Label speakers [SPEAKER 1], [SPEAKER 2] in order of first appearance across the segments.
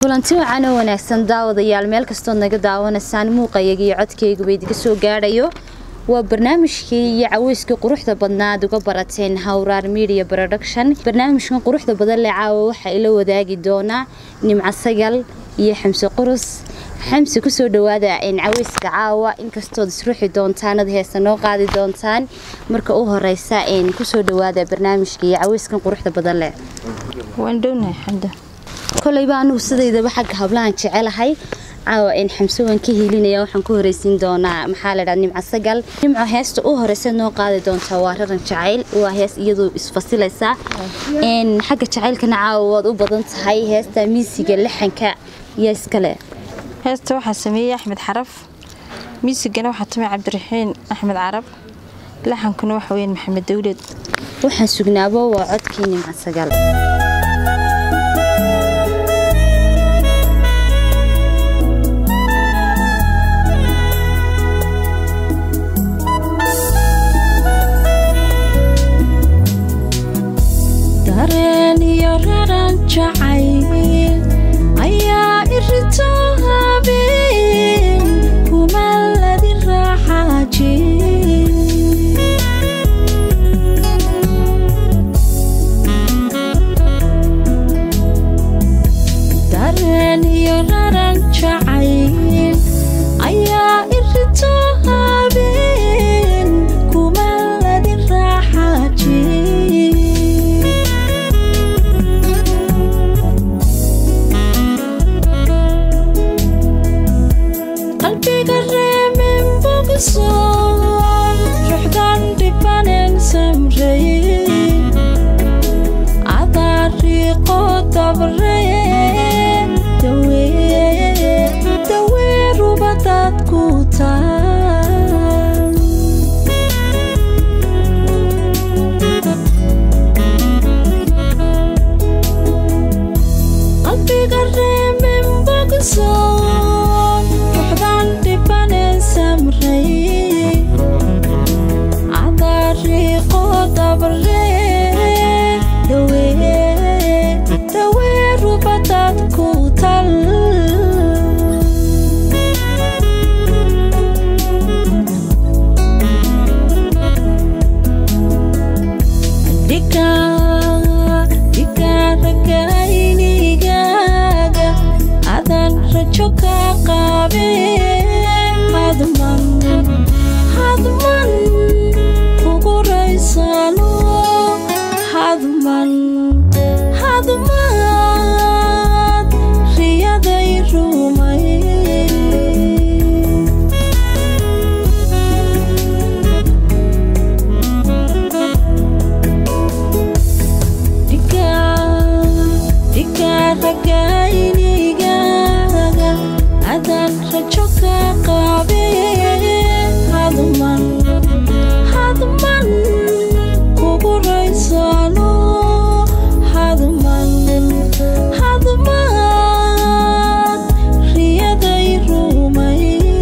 [SPEAKER 1] kulanti wacan oo wanaagsan daawadayaal meel kastood naga daawanaysaan muuqayaga iyo codkayguba idiga soo gaadhayo waa barnaamijkii iyo caweyskii quruxda badnaad uga barateen hawraar media production barnaamijkan quruxda badan le caawa waxaa ila wadaagi doonaa nimco sagal iyo xamse qurus xamse kusoo dhawaada caweyska caawa inkastood isruxi doontaanad heesa noo qaadi doontaan marka u horeysa kusoo dhawaada barnaamijka iyo caweyskan quruxda badan leh
[SPEAKER 2] waan dhownahay xamda
[SPEAKER 1] koleyba anugu sidaydaba xagga hablahan jecelahay caawa xamse waan ka helinaya waxaan ku horeysiin doonaa maxaa ladhaa nimco sagal nimco heesta u horeysa noo qaadi doontaa waa raran jacayl waa hees iyadoo isfasilaysaa xagga jacaylkana caawa waad u badan tahay heesta miisiga lixanka iyo iskale
[SPEAKER 2] heesta waxaa sameeyey axmed xaraf miisigana waxaa tumay cabdiraxiin axmed carab laxankuna waxa weyaan maxamed dawlad
[SPEAKER 1] waxaan sugnaabo waa codkii nimco sagal
[SPEAKER 3] dareen iyo raran jacayl ayaa irito habeen kumaladi raaxaaji dareen iyo raran jacayl ayaa irito habeen kumaladi raaxaaji qalbiga reemin bogsoon ruuxdan dhibanen samreye cadaariiqo dabree dawee rubadaad ku taal qalbiga reemin bogsoon ruuxdan dhibanen samreye cadaariiqo dabree dawee rubadaad ku tal dhigaaragaynigaaga adan rajo ka qaabe hadman hadman kugu raysano hadman hadmaad riyaday rumay dhigaaragaynigaaga adan rajo ka qaabe hadman hadman kugu raysano hadman hadmaad riyaday rumay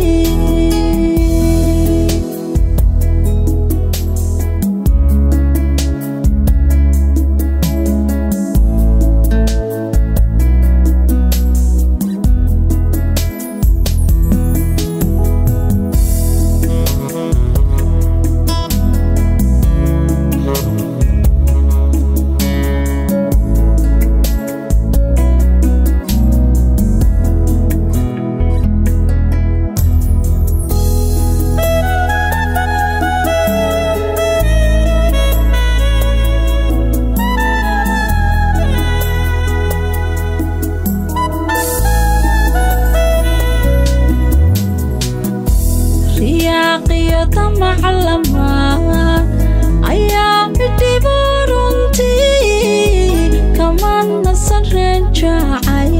[SPEAKER 3] riyaaqiyo damaclama ayaa midhibo runtii kama nasan reen jacay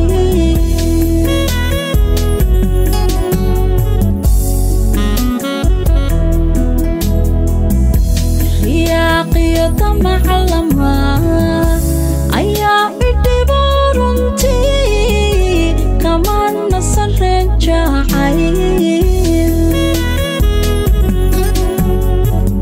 [SPEAKER 3] riyaaqiyo damaclama ayaa midhibo runtii kama nasan reen jacay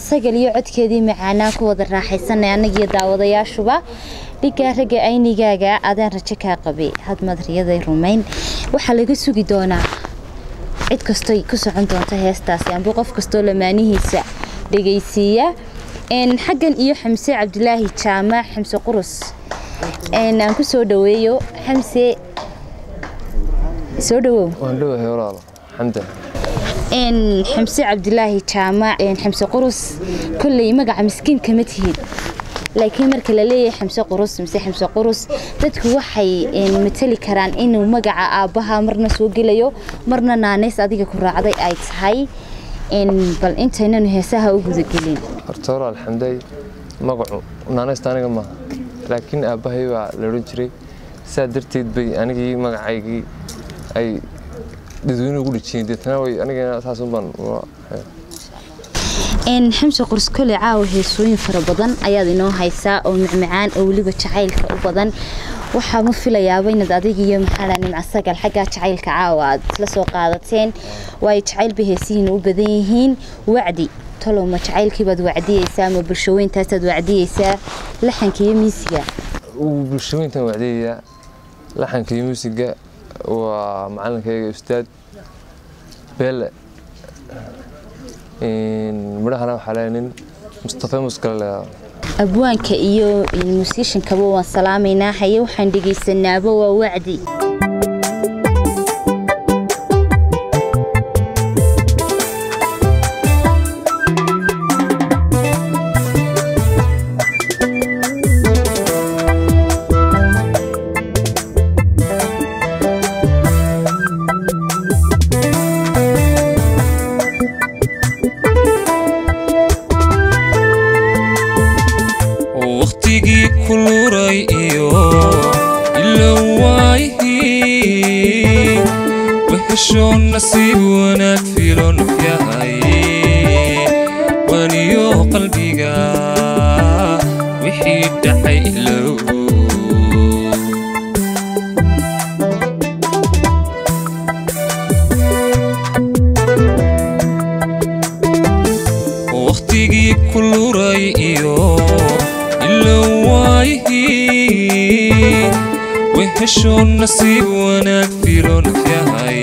[SPEAKER 1] sagal iyo codkeedii macaanaa ku wada raaxaysanay annagiyo daawadayaashuba dhigaa ragga aynigaaga adaan rajo kaa qabay hadmad riyaday rumayn waxaa laga sugi doonaa cid kastoy ku socon doonta heestaasi amba qof kastoo lamaanihiisa dhegaysiiya xaggan iyo xamse cabdilaahi jaamac xamse qurus aan ku soo dhaweeyo xamse soo dhawow
[SPEAKER 4] waan dhowahay walaalo xamda
[SPEAKER 1] xamse cabdilaahi jaamac xamse qurus kolley magaca miskiin kama tihid laakiin marka la leeyahay xamse qurus mise xamse qurus dadku waxay matali karaan inuu magaca aabbaha marna soo gelayo marna naanays adiga ku raacday ay tahay bal intaynanu heesaha u gudagelin
[SPEAKER 4] horta walaal xamday magacu naanaysta aniga maaha laakiin aabbahay baa la odhan jiray saa darteed bay anigii magacaygii ay dadweyne ugu dhejiyeen deetana way anigana saasun baan
[SPEAKER 1] xamse qurs kole caawa heesooyin fara badan ayaad inoo haysaa oo macmacaan oo weliba jacaylka u badan waxaa ma filayaaba inaad adig iyo maxaa nimca sagal xaggaa jacaylka caawa aad la soo qaadateen waayo jacaylba heesihiina u badan yihiin wacdi talow ma jacaylkiibaad wacdiyeysaa ma bulshooyintaasaad wacdiyeysaa laxanka iyo miisiga
[SPEAKER 4] bulshooyintan wacdiyayaa laxanka iyo muusiga waa macalinkayga ustaad beele midhahana waxaa leeya nin mustafa muskale leedaa
[SPEAKER 1] abwaanka iyo musiishankaba waan salaamaynaa haye waxaan dhegaysanaaba waa wacdi
[SPEAKER 5] waqtigii ku luray iyo ilowayhi wahesho nasiib wanaag filon yahay waniyo qalbiga wixii dhacay ilow waqtigii ku luray iyo ilowayhi wehesho nasiib wanaag filon yahay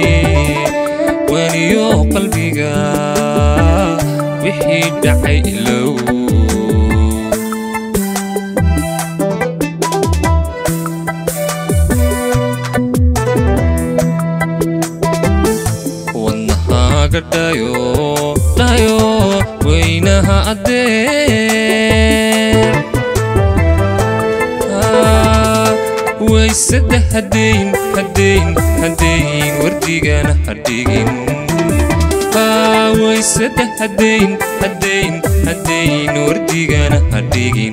[SPEAKER 5] waniyo qalbiga wixii dhacay ilow wadnahaaga dhayo dhayo weynaha addee waysada hadayn hadayn hadayn wardigana hadhigin waysada hadayn hadayn hadayn wardigana hadhigin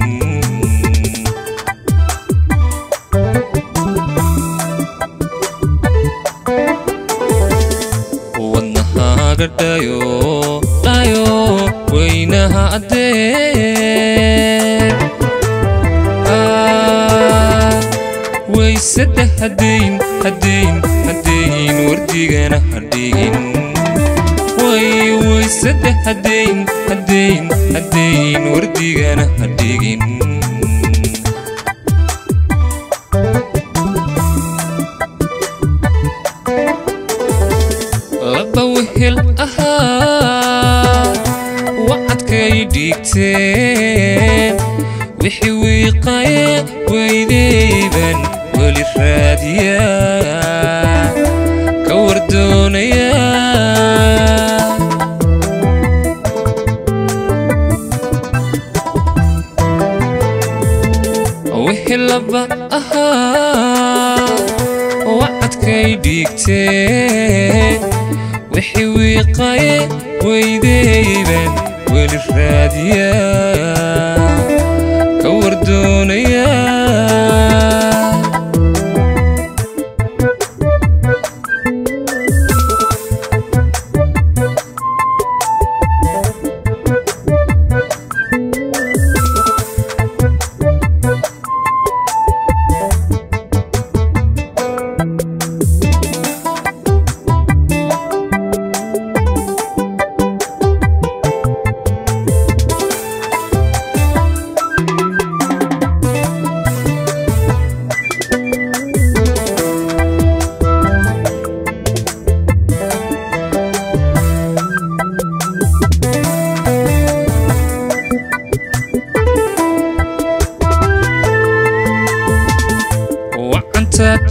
[SPEAKER 5] wadnahaaga dhayo dhayo weynaha addee waysada hadayn hadayn hadayn wardigana hadhigin way waysada hadayn hadayn hadayn wardigana hadhigin laba wehel ahaa wacadkay dhiigteen wixii wiiqaye weydeyban weli raadiya ka wardoonaya wixii laba ahaa wacadkay dhiigteen wixii wiiqaye weydeyban weli raadiya ka wardoonaya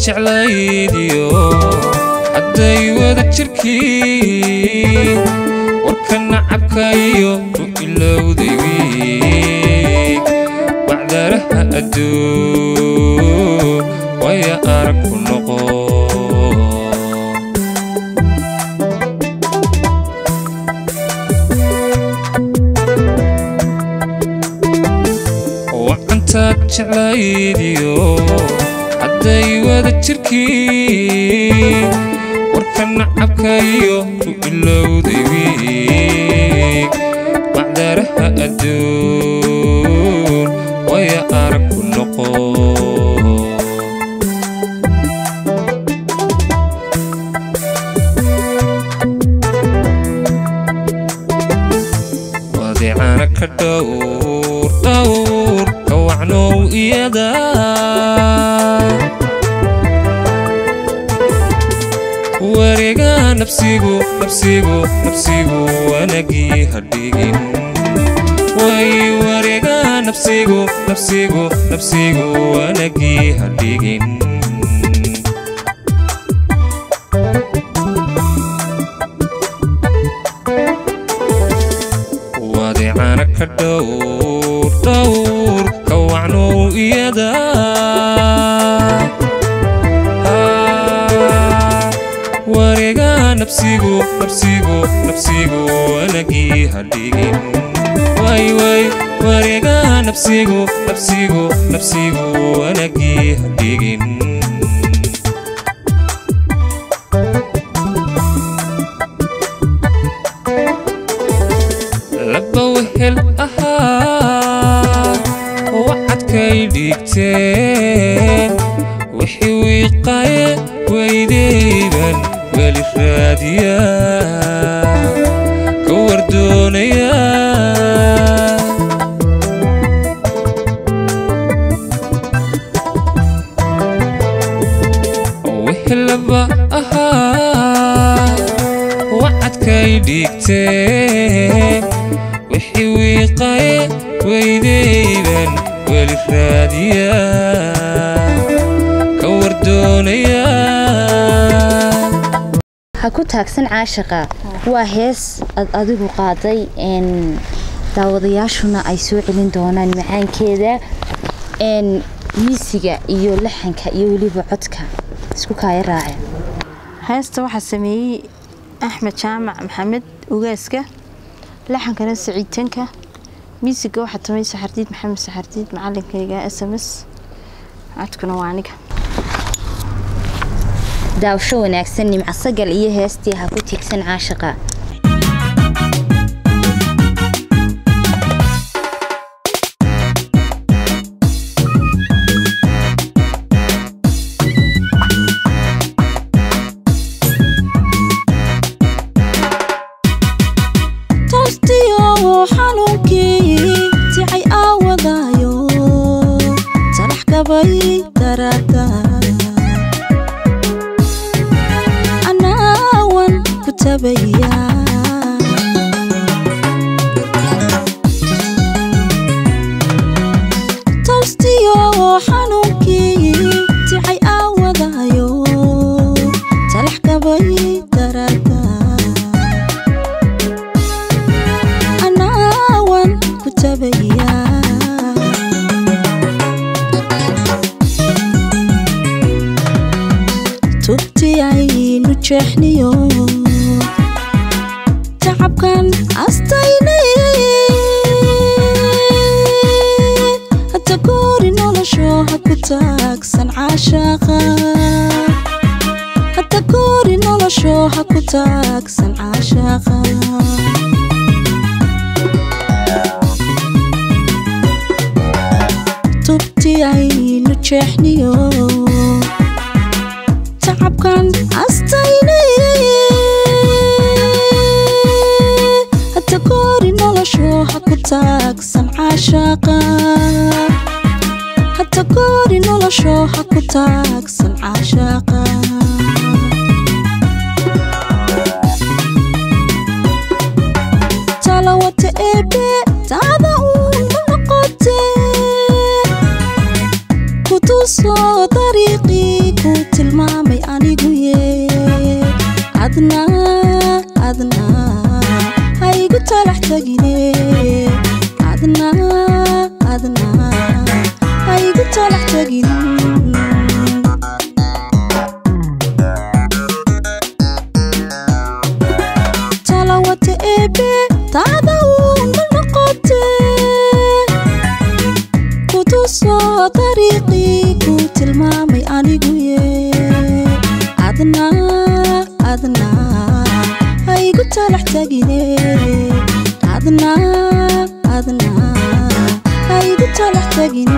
[SPEAKER 5] jeclaydiyo hadday wada jirkii warka nacabka iyo ku ilowday wiig bacdaraha adduun waya arag ku noqo wacantaad jeclaydiyo hadday wada jirkii warka nacabka iyo ku ilowday wiig bacdaraha adduun waya arag ku noqo wadeecana ka dhowr dhowr ka wacnow iyada wareega nafsigu nafsigu nafsigu wanagii hadhigin way wareega nafsigu nafsigu nafsigu wanagii hadhigin wadeecana ka dhowr dhowr ka wacnow iyada wareega nafsigu nafsigu nafsigu wanagii hadhigin way way wareega nafsigu nafsigu nafsigu wanagii hadhigin laba wehel ahaa wacadkay dhigteen wixii wiiqaye weydayban weli raadiya ka wardoonaya wehelaba ahaa wacadkay dhigteen wixii wiiqaye weydayban weli raadiya ka wardoonaya
[SPEAKER 1] ha ku taagsan caashaqa waa hees ad adigu qaaday n daawadayaashuna ay soo celin doonaan macaankeeda n miisiga iyo laxanka iyo weliba codka isku kaaya raace
[SPEAKER 2] heesta waxaa sameeyey axmed jaamac maxamed ugaaska laxankana saciitanka miisiga waxaa tumay saxardiid maxamed saxardiid macalinkayga s m s codkuna waa aniga
[SPEAKER 1] daawasho wanaagsan nimco sagal iyo heestii ha ku tiigsan caashaqa
[SPEAKER 3] toostiyo xanuunkii ticay aawadaayo talax gabay daraada anaawan ku tabaya toostiyo xanuunkii ticay aawadaayo talax gabay daraada anaawan ku tabaya tubti aynu jeexniyo tacabkan astayne hata goori nolosho ha ku taagsan caashaaqa hata goori nolosho ha ku taagsan caashaaqa tubti aynu jeexniyo tacabkan astayne hata goori nolosho ha ku taagsan caashaaqa hata goori nolosho ha ku taagsan caashaaqa talawata eebe taada uun ma noqote kutusoo dariiqii ku adna haygu talax tagine adna adna haygu talax tagin talawata eebe taada uuna noqote kutusoo dariiqii ku tilmaamay anigu ye adna adna haygu talax tagine adna adna haygu talax tagin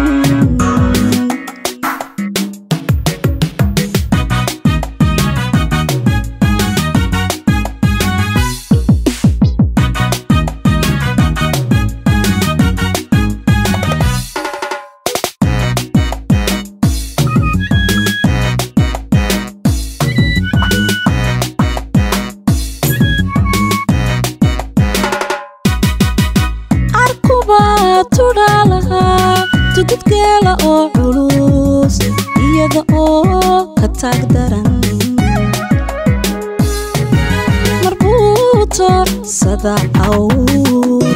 [SPEAKER 3] arkubaa tudhaa lahaa tududgeela oo culus iyada oo ka taag daran marbuuto sada awr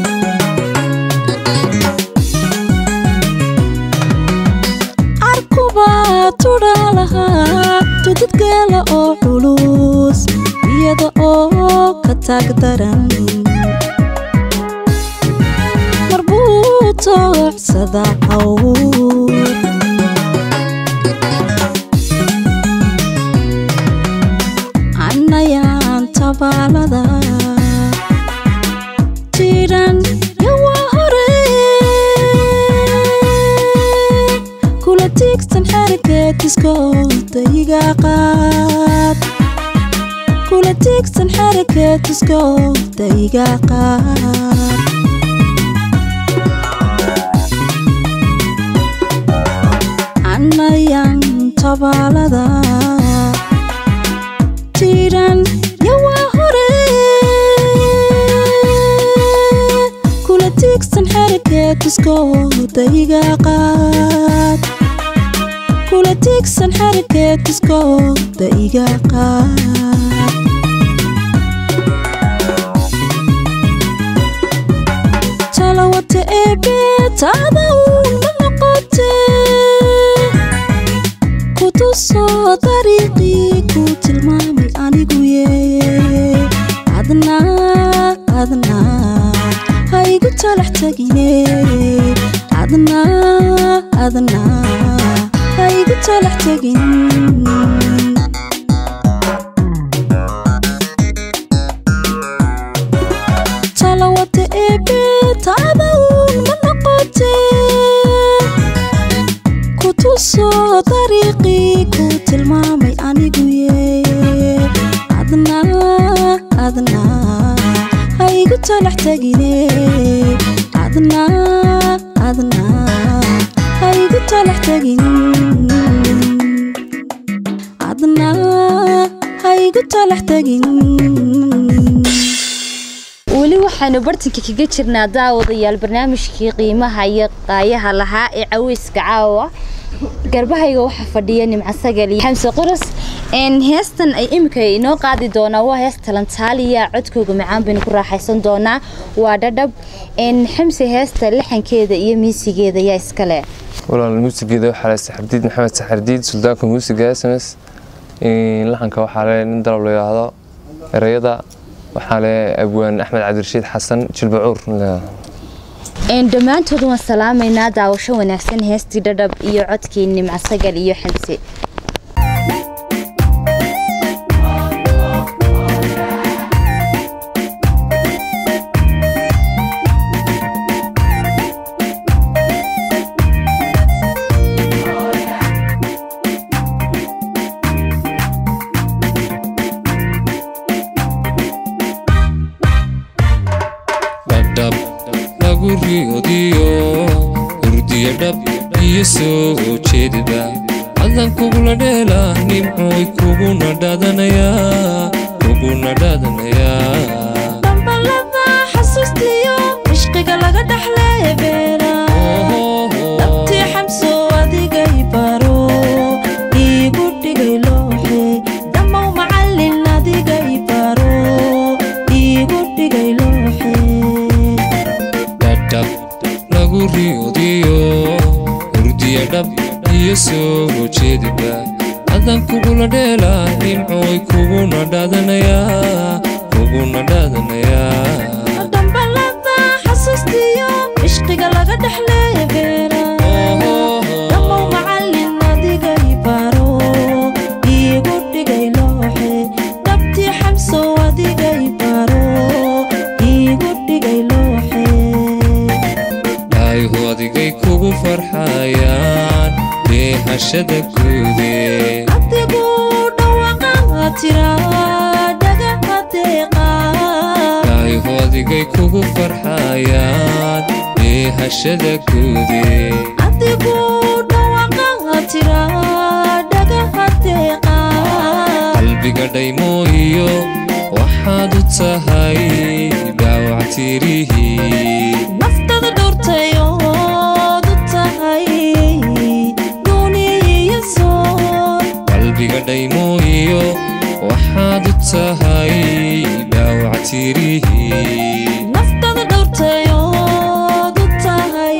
[SPEAKER 3] arkubaa tudhaa lahaa tududgeela oo culus iyada oo ka taag daran marbuuto sada awr annayaan tabaalada jiran yawaa hore kula tiigsan xarakeetiskooda iga qaad kula tiigsan xarakeetiskooda iga qaad annayaan tabaalada jiran yawaa hore kula tiigsan xarakeetiskooda iga qaad kula tiigsan xarakeetiskooda iga qaad talawata eebe taada uuna noqote kutusoo dariiqii ku tilmaamay anigu ye adna adna haygu talax tagine adna adna haygu talax tagin talawata eebe taada uuna noqote kutusoo dariiqii ku tilmaamay anigu ye adna adna haygu talax tagine adna adna haygu talax tagin adna haygu talax tagin
[SPEAKER 1] weli waxaanu bartanka kaga jirnaa daawadayaal barnaamijkii qiimaha iyo qaayaha lahaa ee caweyska caawa garbahayga waxaa fadhiya nimco sagal iyo xamse quras n heestan ay imika inoo qaadi doonaa waa hees talantaaliya codkooga macaan baynu ku raaxaysan doonaa waa dhadhab n xamse heesta lixankeeda iyo miisigeeda yaa iskale
[SPEAKER 4] walaal muusigeeda waxaa le saxardiid maxamed saxardiid suldaanka muusiga sms laxanka waxaa le nin dalab la yidhaahdo ereyada waxaa le abwaan axmed cabdirashiid xasan jilbacuur
[SPEAKER 1] n dhammaantood waan salaamaynaa daawasho wanaagsan heestii dhadhab iyo codkii nimco sagal iyo xamse
[SPEAKER 5] dhadhab lagu riodiyo hurdiya dhab iyo soo jeedida cadan kugula dheela nimcooy kuguna dhaadanayaa kuguna dhaadanayaa
[SPEAKER 3] dhambalada xasuustiyo cishqiga laga dhaxlee beera dhabtii xamso adigay baro iigu dhigay looxe dhammow macallin adigay baro
[SPEAKER 5] dhaadanayaa kuguna dhaadanayaa
[SPEAKER 3] dhambalada xasuustiyo cishqiga laga dhexleeya beera dhammow macallin adiga ibaro iigu dhigay looxe dhabtii xamsow adiga ibaro iigu dhigay looxe
[SPEAKER 5] dhayhu adigay kugu farxayaan dheehashada guudee
[SPEAKER 3] adigu dhawaqa tiraa dhagaha deeqa
[SPEAKER 5] dhayhu adigay kugu farxayaan dheehashada guudee
[SPEAKER 3] adigu dhawaqa tiraa dhagaha deeqa
[SPEAKER 5] qalbiga dhaymooyo waxaad u tahay dhaawac tirihii
[SPEAKER 3] naftada dhowrtayood u tahay duuniya soor
[SPEAKER 5] qalbiga dhaymooyo waxaad u tahay dhaawac tirihii
[SPEAKER 3] naftada dhowrtayood u tahay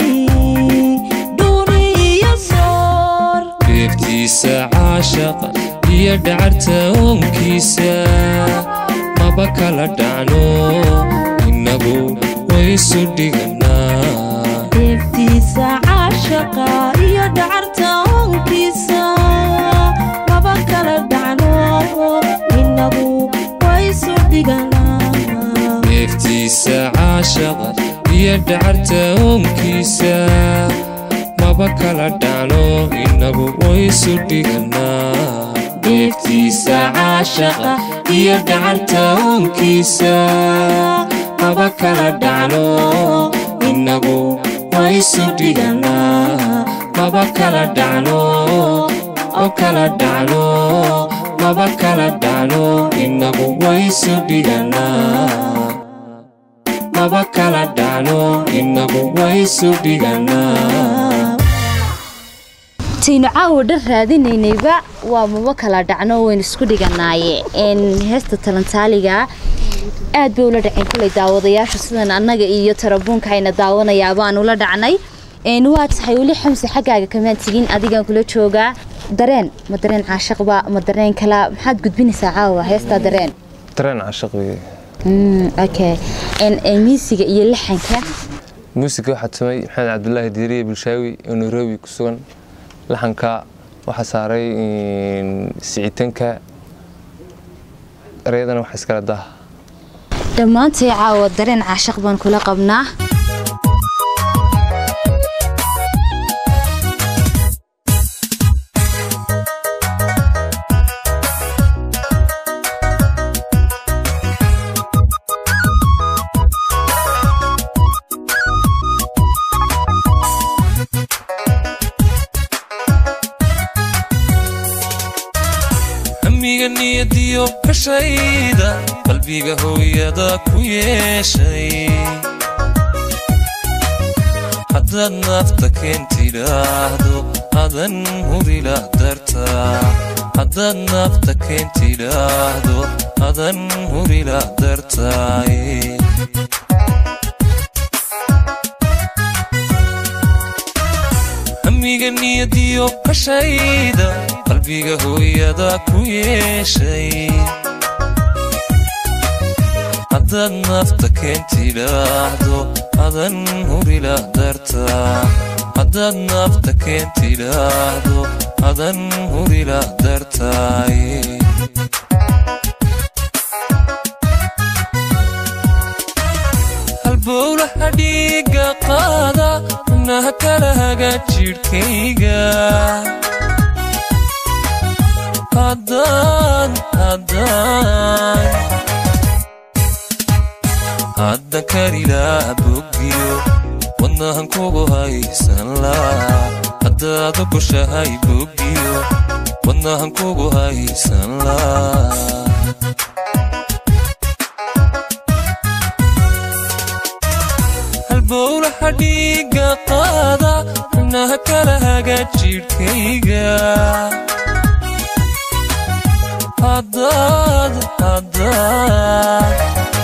[SPEAKER 3] duuniya soor
[SPEAKER 5] beeftiisa caashaqa iyo dhacarta oonkiisa maba kala dhacno innagu waysu dhiganaa
[SPEAKER 3] deeftiisa caashaqa iyo dhacarta oonkiisa maba kala dhacno inagu waysu dhiganaa
[SPEAKER 5] beeftiisa caashaqa iyo dhacarta oonkiisa maba kala dhacno innagu waysu dhiganaa beeftiisa caashaqa iyo dhacarta oonkiisa maba kala dhacno innagu waysu dhiganaa maba kala dhacno oo kala dhacno maba kala dhacno innagu waysu dhiganaa maba kala dhacno innagu waysu dhiganaa
[SPEAKER 1] taynu caawa dhan raadinaynayba waa maba kala dhacno waynu isku dhiganaaye n heesta talantaaliga aad bay ula dhaceen kuley daawadayaashu sidan annaga iyo tarabuunka ayna daawanayaa baan ula dhacnay n waa tahay weli xamse xaggaaga kamaan tegin adigaan kula joogaa dareen ma dareen caashaqba ma dareen kala maxaad gudbinaysaa caawa heestaa dareen
[SPEAKER 4] dareen caashaq weye
[SPEAKER 1] Mm, okay n miisiga iyo laxanka
[SPEAKER 4] muusiga waxaa tumay maxamed cabdulaahi diiriye bulshaawi oo nairobi ku sugan laxanka waxaa saaray siciitanka ereyadana waxa iskala daha
[SPEAKER 1] dhammaantay caawa dareen caashaq baan kula qabnaa
[SPEAKER 5] hamiga niyadiyo kashayda qalbiga hooyada ku yeeshay haddaad naafta keentidhaahdo adan hurilah dartaa haddaad naafta keentidhaahdo adan hurilah dartaaye hamiga niyadiyo kashayda qalbiga hooyada ku yeeshay haddaad naafta keentidhaahdo adan hurilah dartaa haddaad naafta keentidhaahdo adan hurilah dartaaye halbowlaha dhiiga qaada xubnaha kala haga jidhkayga haddaan haddaan hadda karilaa boggiyo wadnahan kugu haysan laa haddaad ogoshahay boggiyo wadnahan kugu haysan laa halbowlaha dhiiga qaada xubnaha kala haga jidhkayga haddaad haddaad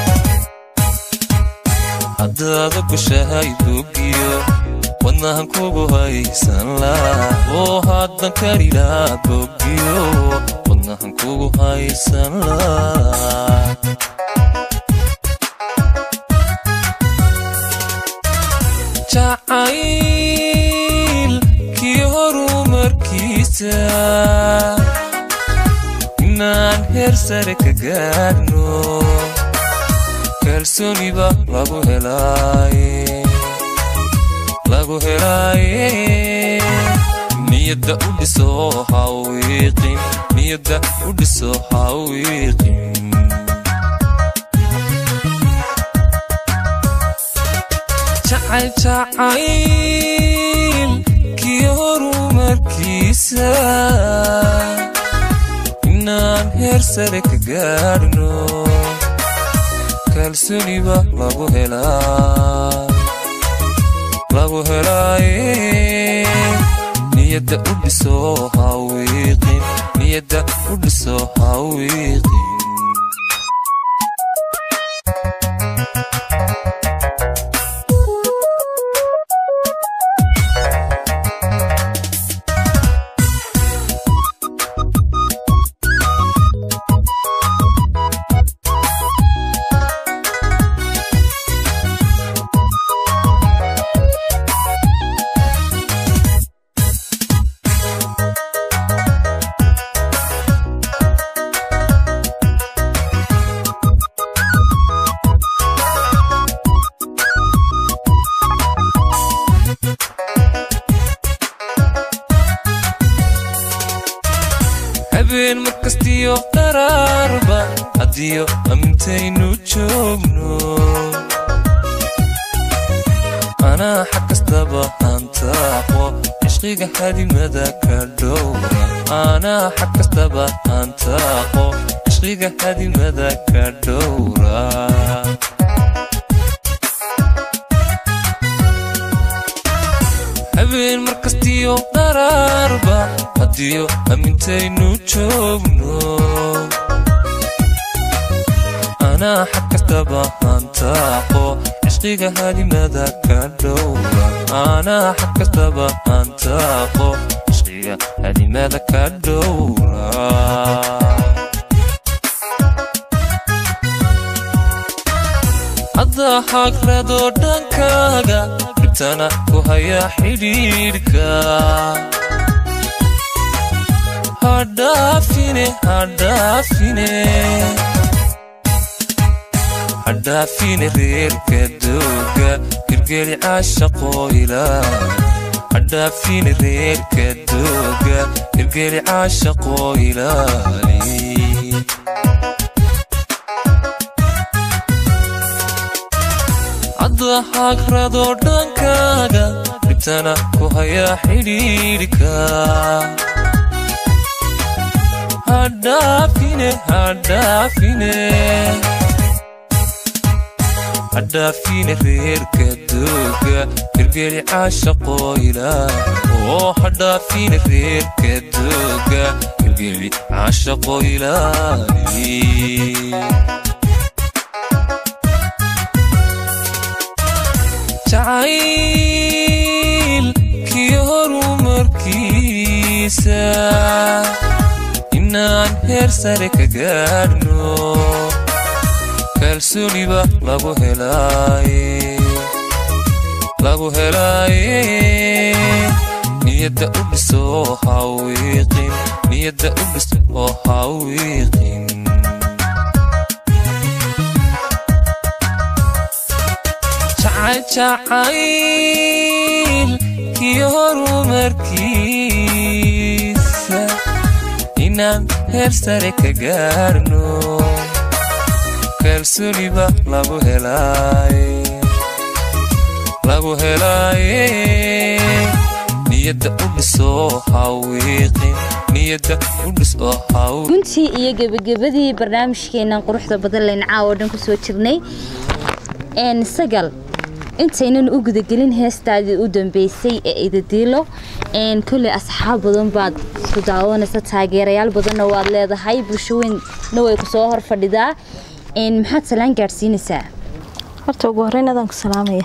[SPEAKER 5] haddaad ogoshahay boggiyo wadnahan kugu haysan laa oo haddan karilaa boggiyo wadnahan wadnahan kugu haysan laa jacayl kii horumarkiisa inaan heer sare ka gaadhno kalsooniba lagu helaaye lagu helaaye niyadda u dhiso hawiiqin niyadda u dhiso hawiiqin jacayl jacayl kii horumarkiisa inaan heer sare ka gaadhno kalsooniba lagu helaa lagu helaaye niyadda u dhiso hawiiqin niyadda u dhiso hawiiqin habeen markastiyo dharaarba haddiyo amintaynu joogno anaa xag kastaba hantaaqo cishqiga hadimada ka dhowra anaa xag kastaba hantaaqo cishqiga hadimada ka dhowra habeen markastiyo dharaarba haddiyo amintaynu joogno anaa xag kastaba hantaaqo cishqiga hadimada ka dhowra anaa xag kastaba hantaaqo cishqiga hadimada ka dhowra haddaa hagradoo dhankaaga dhibtana ku haya xidhiidhka hadhaafine hadhaafine hadhaafine reerka dooga hirgeli caashaqoo ilaa hadhaafine reerka dooga hirgeli caashaqoo ilaali hadda hagradoo dhankaaga dhibtana ku haya xidhiidhka hadhaafine hadhaafine hadhaafine reerka dooga hirgeli caashaqoo ilaa oo hadhaafine reerka dooga hirgeli caashaqoo ilaali jacayl kii horumarkiisa inaan heer sare ka gaadhno kalsooniba lagu helaaye lagu helaaye niyadda u dhiso hawiiqin niyadda u dhiso hawiiqin jacayl kii horumarkiisa inaan heer sare ka gaarno kalsooniba lagu helaaye lagu helaaye niyadda u dhiso hawiiqin niyadda u dhiso hawi
[SPEAKER 1] guntii iyo gebagabadii barnaamijkeenan quruxda badan layn caawo dhan kusoo jirnay een sagal intaynan u gudagelin heestaadii u dambeysay ee idadiilo een kolley asxaab badan baad isku daawanaysa taageerayaal badanna waad leedahay bulsho weynna way kusoo hor fadhidaa een maxaad salaan gaadhsiinaysaa
[SPEAKER 2] horta ugu horreyn adaan ku salaamaya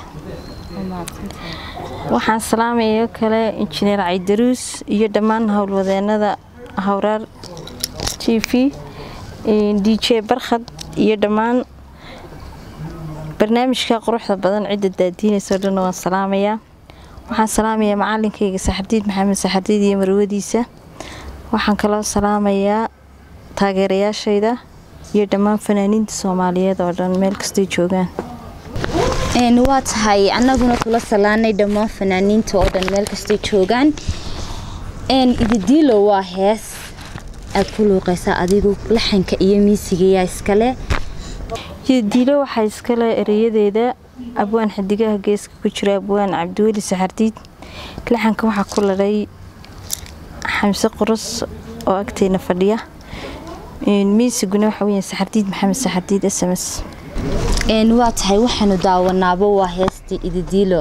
[SPEAKER 2] waxaan salaamaya kale injineer caydaruus iyo dhammaan howlwadeenada hawraar t t v d j barkhad iyo dhammaan barnaamijka quruxda badan cidda daadiinayso dhan waan salaamayaa waxaan salaamayaa macalinkayga saxardiid maxamed saxardiid iyo marwadiisa waxaan kaloo salaamayaa taageerayaashayda iyo dhammaan fanaaniinta soomaaliyeed oo dhan meel kastay joogaan
[SPEAKER 1] waa tahay annaguna kula salaanay dhammaan fanaaniinta oo dhan meel kastay joogaan ididiilo waa hees aad ku luuqaysaa adigu laxanka iyo miisigayaa iskale
[SPEAKER 2] diilo waxaa iskale ereyadeeda abwaan xidigaha geeska ku jira abwaan cabdiweli saxardiid laxanka waxaa ku ladhay xamse qurus oo agteena fadhiya miisiguna waxa weya saxardiid maxamed saxardiid s m s
[SPEAKER 1] waa tahay waxaanu daawanaaba waa heestii ididiilo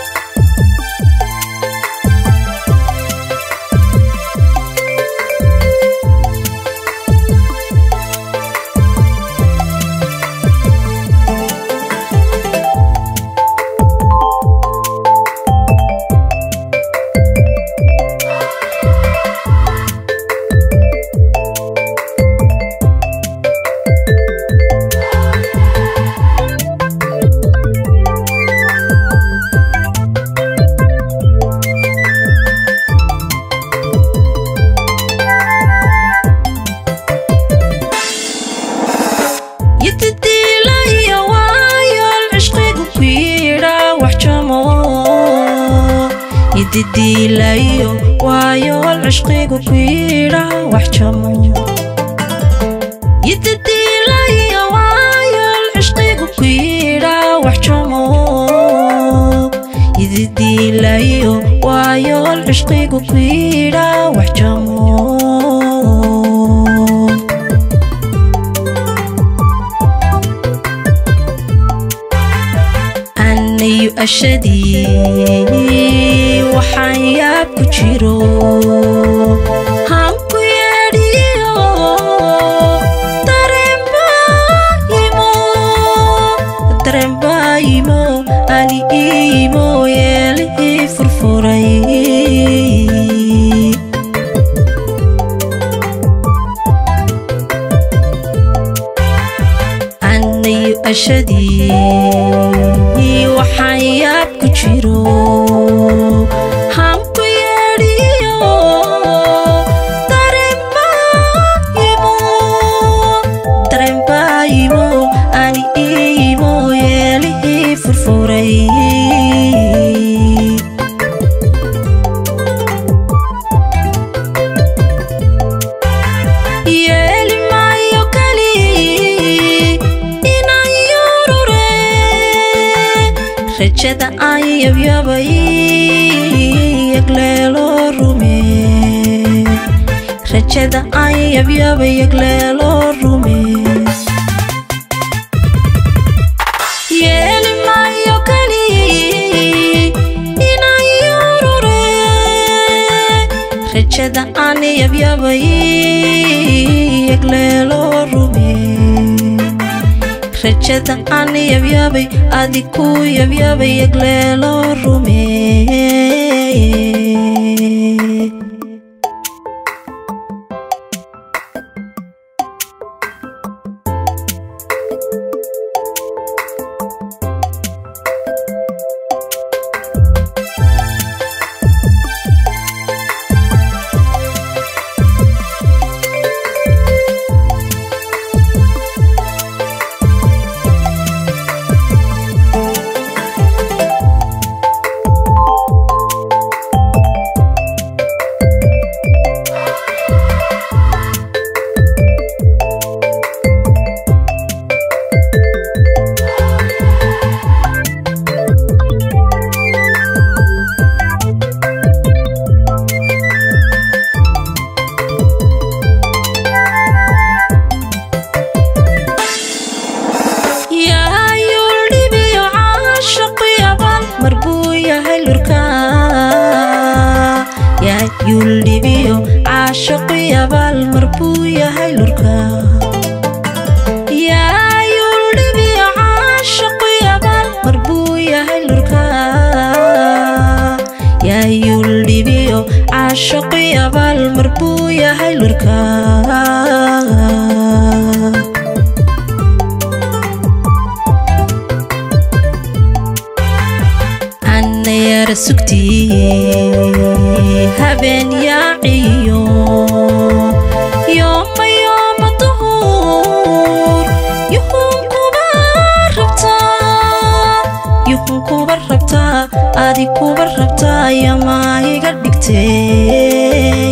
[SPEAKER 3] didiilayo waayool cishqigu ku yidha wax jamo yididiilayo waayool cishqigu ku yidha wax jamo yididiilayo waayool cishqigu ku yidha wax jamo anayu ashadii waxaan yaab ku jiro hanku yeedhiyo dareenbaayimo ali iimo yeelihii furfuray anayu ashadii waxaan yaab ku jiro hanku yeedhiyo dareenbaayimo ani iimo yeelihii furfuray yeeli maayo kali inaan yurure rajada aan yabyabay yagleelo rume rajada aan yabyabay yagleelo rume yeeli maayo kali inaan yurure rajada aan yabyabay yagleelo rume rajada aan yabyabay adi ku yabyabay yagleelo rume yuldhibiyo caashaqu yabaal mar buu yahay lurka yaa yuldhibiyo caashaqu yabaal mar buu yahay lurka yaa yuldhibiyo caashaqii abaal mar buu yahay lurkaa annayara sugtii habeen yaaciyo yooma yooma duhur yuhun kuba rabtaa yuhun kuba rabtaa adi kuba rabtaa yamaa iga dhigtee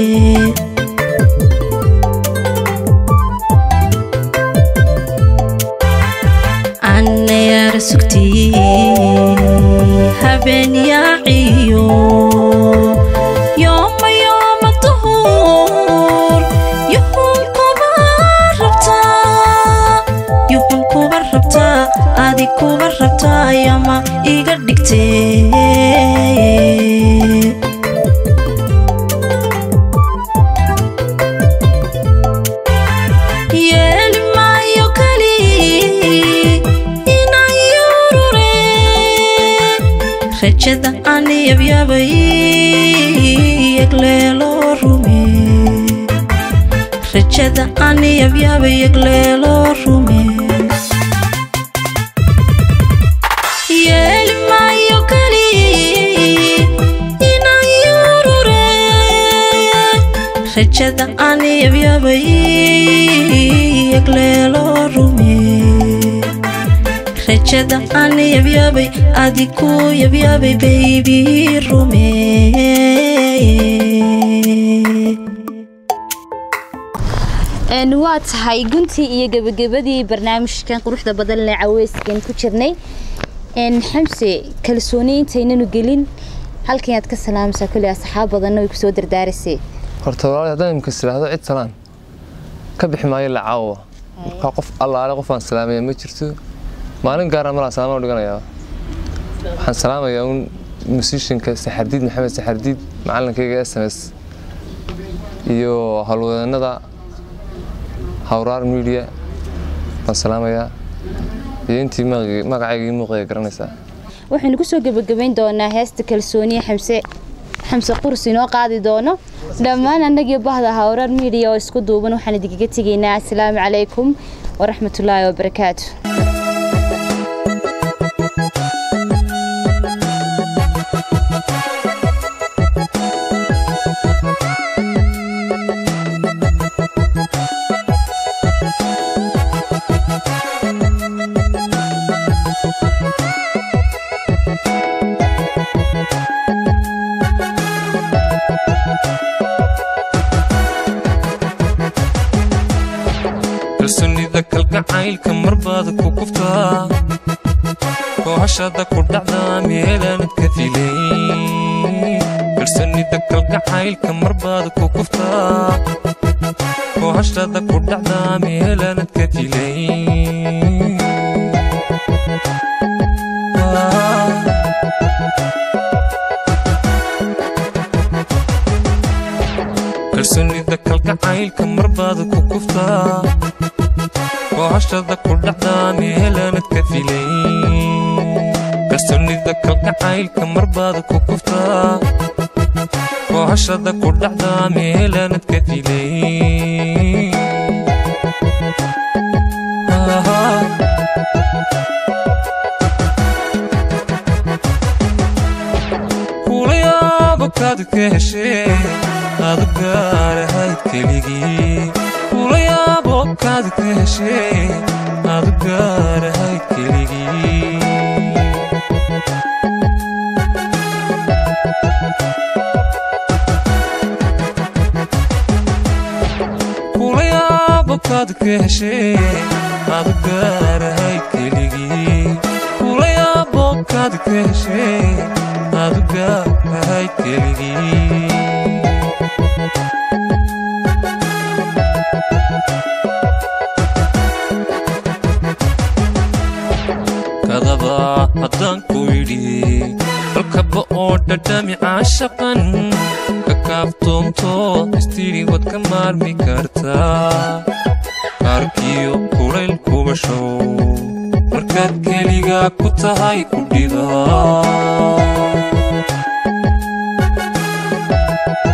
[SPEAKER 3] annayara sugtii habeen yaaciyo yooma yooma duhur yuhun kuba rabtaa yuhun kuba rabtaa adi kuba rabtaa yama iga dhigtee yeeli maayo kali inaan yurure rajada aan yabyabay yagleeloo rume rajada aan yabyabay yagleeloo rume yeeli maayo kali inaan yurure rajada aan yabyabay yagleeloo rume rajada aan yabyabay adiku yabyabay baybi rume
[SPEAKER 1] een waa tahay guntii iyo gebagabadii barnaamijkan quruxda badan lee caweyskan ku jirnay een xamse kalsooni intaynanu gelin halkan aad ka salaamaysaa kulli asxaab badanna way kusoo dardaarisay
[SPEAKER 4] horta walaal haddaan imika islaahdo cid salaan ka bixi maayo la caawa markaa qof allaale qof aan salaamaya ma jirto maalin gaara malaa salaama u dhiganayaa waxaan salaamayaa un musishinka saxardiid maxamed saxardiid macalinkayga s m s iyo howlwadeennada hawraar media baan salaamayaa iyo intii magacii- magacaygii muuqaya garanaysaa
[SPEAKER 1] waxaynu kusoo gebagabayn doonaa heesta kalsooniya xamse xamse qursi inoo qaadi doono dhammaan annagii bahda hawrar miidiya oo isku duuban waxaan idinkaga tegaynaa asalaamu calaykum waraxmatullaahi wabarakaatu
[SPEAKER 5] kalsoonida kalgacaylka marbaad ku kuftaa kooxashada ku dhacdaa meelaanad ka filay kalsoonida kalgacaylka marbaad ku kuftaa kooxashada ku dhacdaa meelaanad ka filay kalsoonida kalgacaylka marbaad ku kuftaa kooxashada ku dhacdaa meelaanad ka filay kalsoonida kalgacaylka marbaad ku kuftaa kooxashada ku dhacdaa meelaanad ka filay kulayaabo kaad ka heshee aad gaarahayd keligii kulayaabo kaad ka heshee aad gaarahayd keligii kulayaabo kaad ka heshee aad gaarahayd keligii kulayaabo kaad ka heshee aad gaarahayd keligii kadaba haddaan ku idhi dalkaba oo dhadhami caashaqan ka kaaftoomto istidhi wad ka maarmi kartaa kaarkiyo kulayl kubashow markaad keligaa ku tahay ku dhiba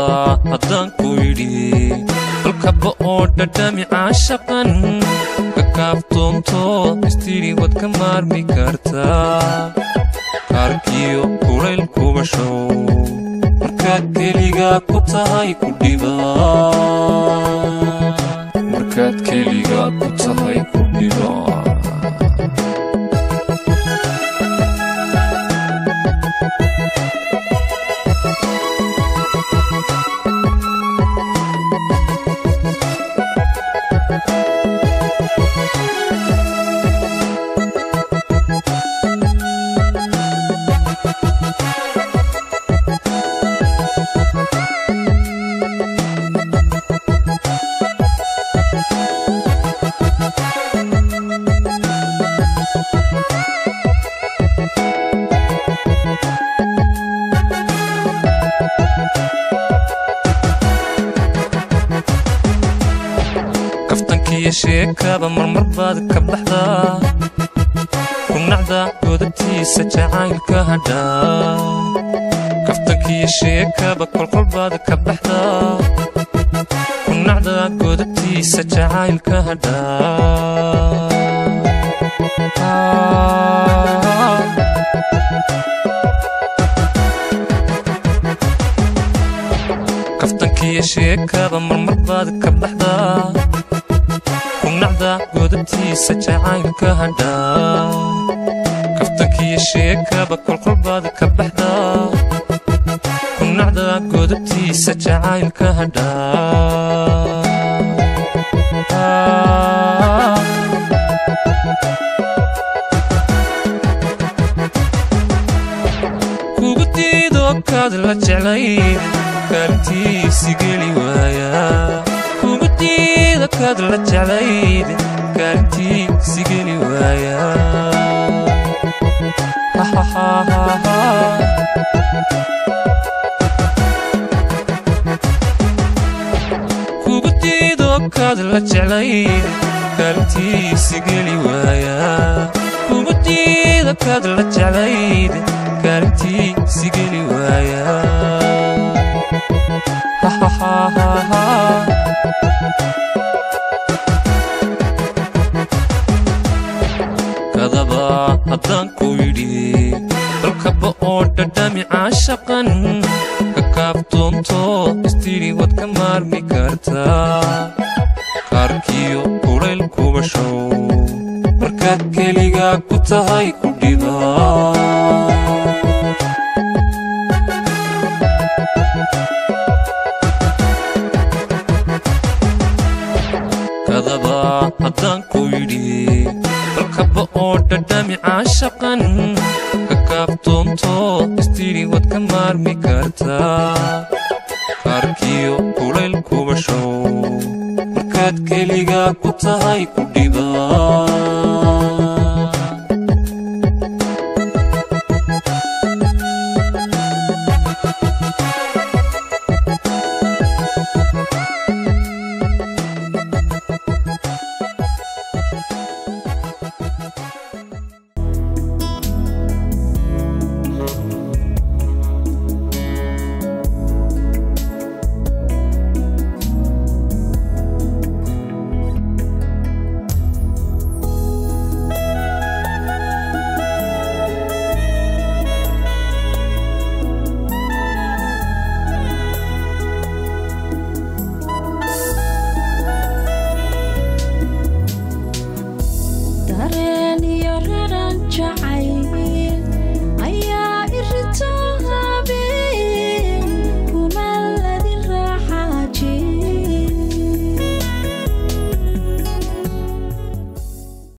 [SPEAKER 5] haddaan ku idhi dalkaba oo dhadhami caashaqan ka kaaftoonto istidhi wad ka maarmi kartaa kaarkiyo kulayl kuba show markaad keligaa ku tahay ku dhiba markaad keligaa ku tahay ku dhiba kaftankiyo sheekaba marmar baad ka baxdaa kunacda godabtiisa jacaylka hadhaa kaftankiyo sheekaba kolkol baad ka baxdaa kunacda godabtiisa jacaylka hadhaa kaftankiyo sheekaba marmar baad ka baxdaa kunacda godabtiisa jacaylka hadhaa kaftankiyo sheekaba kolkol baad ka baxdaa kunacda godabtiisa jacaylka hadhaa kugu diido kaad la jeclayd kaalintiisi geli waaya kugu diido kaad la jeclayd kaalintiisi geli waaya kugu diido kaad la jeclayd kaalintiisi geli waaya kugu diido kaad la jeclayd kaalintiisi geli waaya kadaba haddaan ku yidhi dalkaba oo dhadhami caashaqan ka kaaftoonto istidhi wad ka maarmi kartaa kaarkiyo kulayl kuba show markaad keligaa ku tahay ku dhiba kadaba haddaan ku yidhi dalkaba oo dhadhami caashaqan ka kaaftoonto istidhi wad ka maarmi kartaa kaarkiyo kulayl kuba show markaad keligaa ku tahay ku dhiba